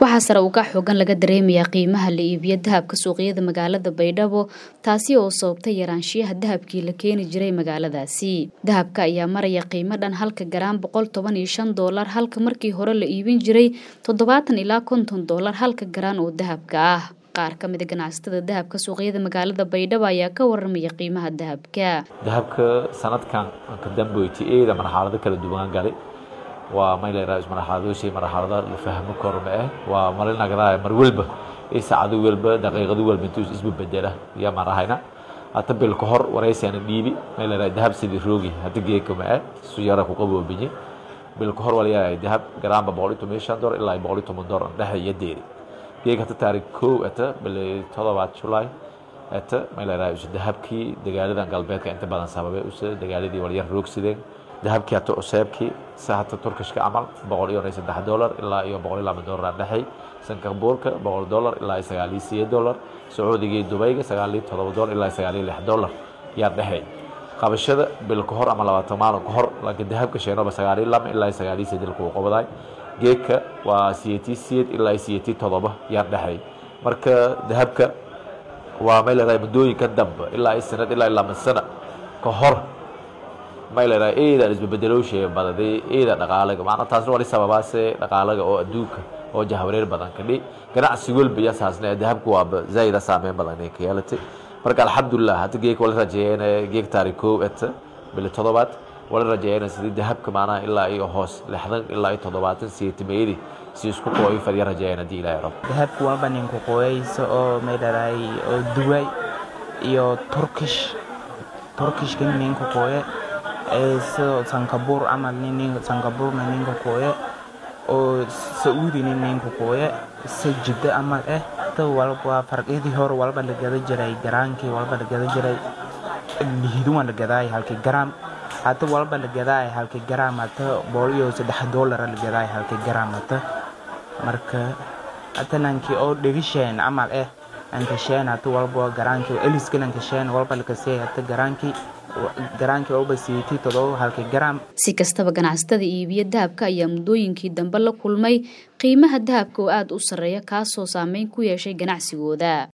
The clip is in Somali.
waxaa sare uga xoogan laga dareemayaa qiimaha la iibiyo dahabka suuqyada magaalada baydhabo taasi oo sababtay yaraanshiyaha dahabkii la keeni jiray magaaladaasi dahabka ayaa maraya qiimo dhan halka garaan boqol toban iyo shan doolar halka markii hore la iibin jiray toddobaatan ilaa konton doolar halka garaan oo dahabka ah qaar ka mida ganacsatada dahabka suuqyada magaalada baydhabo ayaa ka waramaya qiimaha dahabka dahabka sanadkan ka dambeeyay eeda marxalado kala duwan galay waa mayleeraa marxaladooshay marxalada la fahmo korma ah waa malinagada mar walba ee saacado walba daqiiqado walba intuu isba bedela ya marahayna hata bil ka hor wareysana dhiibi mayleeraa dahab sidii roogi hada geeka ma ah su yara ku qaboobiye bil ka hor walayaa dahab garaamba boqol iyo toban shan dolar ilaa boqol iyo toban dolar dhexe iyo deeri geeka hata taariikh kow ata bil todobaad julaay ata mayleeraa isu dahabkii dagaaladan galbeedka inta badan sababay usa dagaaladii walyar roogsideen dahabkii hata cuseebkii se hata turkishka camal boqol iyo saddex dolar ilaa iyo boqol iyo laba dolar aan dhexay sankabuurka boqol dolar ilaa iyo sagaal iyo sideed dolar sacuudigii dubayga sagaal iyo todoba dolar ilaa iyo sagaal iyo lix dolar yaan dhexay qabashada bil ka hor ama labaatan maalin ka hor laakiin dahabka sheenoba sagaal iyo laba ilaa iyo sagaal iyo sideed kuu qabadaay geedka waa siyeetii siyeed ilaa iyo siyeetii todoba yaan dhexay marka dahabka waa may leedahay muddooyinka dambe ilaa iyo sanad ilaa iyo laba sano ka hor may leedahay eeda isbabeddelowshay badaday eeda dhaqaalaga macna taasna wali sababaase dhaqaalaga oo adduunka oo jahwareer badan kadhi ganacsi walba yasaasna dahabku waaba zaida saameyn badan inay ka yeelatay marka alxamdulilah hadda geeka wala rajeeyeen geek taariikh kow eta bili toddobaad wala rajeeyeen sidii dahabka macnaha ilaa iyo hoos lixdan ilaa iyo toddobaatan siyeetimeeyadii si isku qooyo fadya rajeeyeen haddii ilaahay rabo dahabku walba ninku qooyaysa oo may dharaay oo duway iyo turkish turkishka ninku qooye sidoo sankabuur camal sankabuurna ninka kooye oo sacuudina ninka kooye se jiddo camal eh ta walba farqyadii hore walba la gada jiray garaankii walba la gada jiray lihiduwan la gadaay halkii garaam hata walba la gadaay halkii garaam hata boqol iyo saddex doolara la gadaay halkii garaam hata marka hata nankii oo dhegisheen camal eh ankasheen hata walba garaankii eliskan ankasheen walba lakasee hata garaankii si kastaba ganacsatada iibiyo dahabka ayaa muddooyinkii dambe la kulmay qiimaha dahabka oo aada u sarreeya kaasoo saameyn ku yeeshay ganacsigooda